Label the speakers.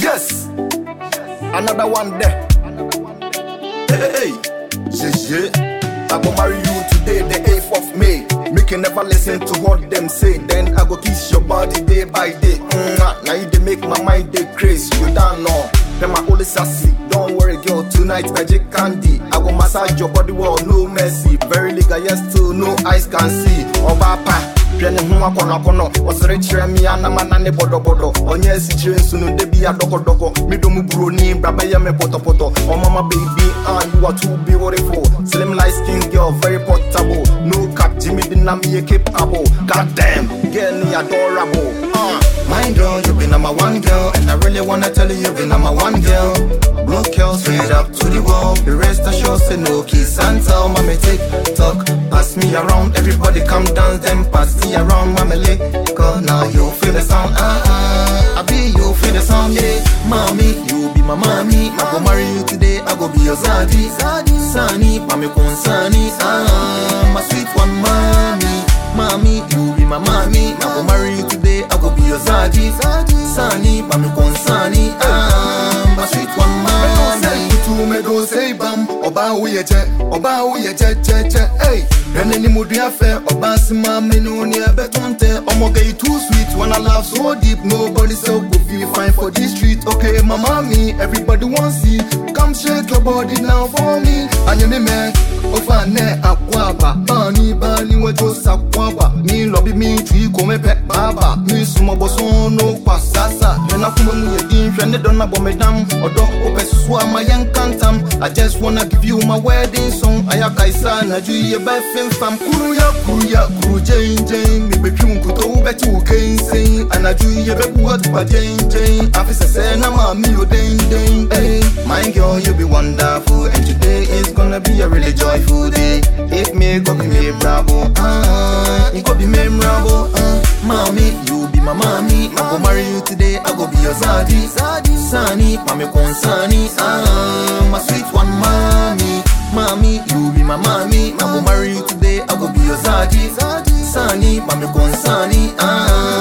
Speaker 1: Yes, another one there. Hey, hey, hey. yeah, yeah. I go marry you today, the 8th of May. Make you never listen to what them say. Then I go kiss your body day by day. Mwah. Now you they make my mind they crazy. You don't know. Then my only sassy. Don't worry, girl. Tonight magic candy. I go massage your body well, no mercy. Very legal, yes, still no eyes can see. Obapa. hwɛ ne ho akɔnɔakɔnɔ ɔsere kyerɛ me anamana ne bɔdɔbɔdɔ ɔnyɛ asikyire nso no da bi adɔkɔdɔkɔ medom buroni bra bɛyɛ me pɔtɔpɔtɔ ɔmama baby ah, you are too beautiful slim light skin girl very portable no cap jimmy dinam ye capable goddamn girl ni adorable uh. my girl you be number one girl and i really wanna tell you you be number one girl Blue girl straight up to the wall the rest are sure say no kiss and tell mommy take talk pass me around everybody come dance them pass me around mommy lick cause now you feel the sound ah ah I be you feel the sound yeah mommy you be my mommy I go marry you today I go be your zaddy Sani mami konsani ah my sweet one mommy mommy you be my mommy I go marry you today I go be your zaddy Sani mami konsani ah my sweet one mommy
Speaker 2: kutu me do say bam ọba woyɛ kyɛ ọba woyɛ kyɛkyɛkyɛ ei hwɛne ne mu dua fɛ ọba sema me no ne ɛbɛto ntɛ ɔmɔga yi too sweet wanna laugh so deep nobody so go feel fine for this street okay mama me everybody wan see come shake your body now for me anyɛ me mɛ ofa nɛ akɔ aba baani baani wɛjo sakɔ aba mi lɔbi mi tui kome pɛ baaba mi sumɔbɔ sɔn no kwa sasa hwɛna kuma mu yɛ din hwɛ ne dɔ na bɔ me dam ɔdɔ wopɛ soso ama yɛn kantam I just wanna give you my wedding song ayaka isa na ju yɛ bɛ fem fam kuru ya kuru ya kuru jɛn jɛn mi bɛ twi nkuto wo bɛ ti wo kɛnsɛn anaju yɛ bɛ bu atuba jɛn jɛn afi sɛsɛ na maa mi o den den
Speaker 1: Hey, my girl, you be wonderful, and today is gonna be a really joyful day. If me go be me bravo, ah, it go be memorable, ah. Mommy, you be my mommy, I go marry you today, I go be your zaddy, Sani, mami konsani, ah, my sweet one mommy. Mommy, you be my mommy, I go marry you today, I go be your zaddy, Sani, mami konsani, ah.